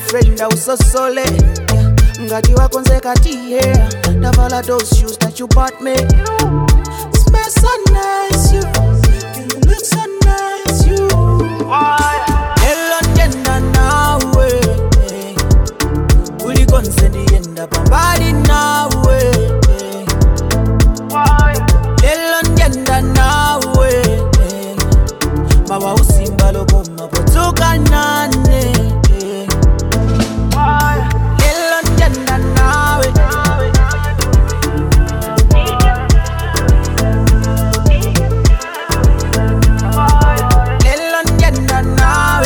boyfriend ausosole yeah. ngati wakonzeka tiye ndavala those shoes that you bought me Smell so nice you you look so nice you lelo ndenda nawe eh. kulikonse ndiyenda pambali nawe eh. lelo ndenda nawe eh. mawa usimba lokoma potsuka nane eh. lelo ndenda nawe lelo ndenda nawe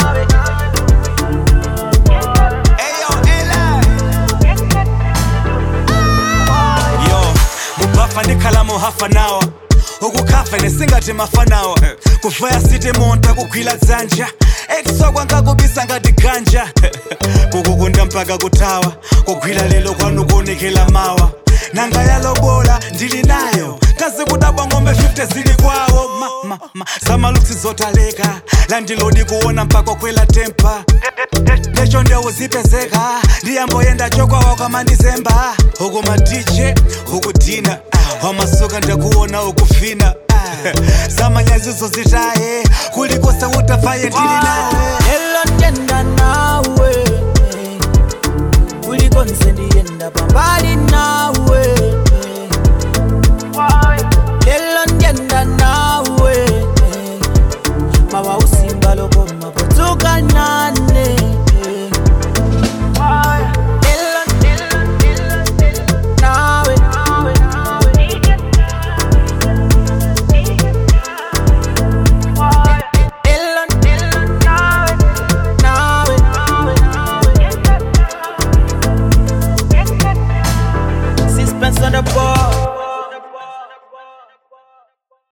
yo mubafa ndikhala muhafa nawa ukukhafa nesingati mafa nawa kuvaya siti monta kugwila dzanja eksokwa nkakubisa ngati ganja kukukunda mpaka kutawa kugwila lelo kwanu kuonekela mawa nanga yalobola ndili nayo kazi kudabwa ng'ombe 50 zili kwawo ma, ma, ma. zamaluksi zotaleka landilodi kuona mpaka kwela tempa lecho ndewu zipezeka ndiyamboyenda chokwawa kwamandizemba uku madije ukudina wamasuka ndakuona ukufina zamanyazizo zitaye kulikose utafaye ndili nawe lelo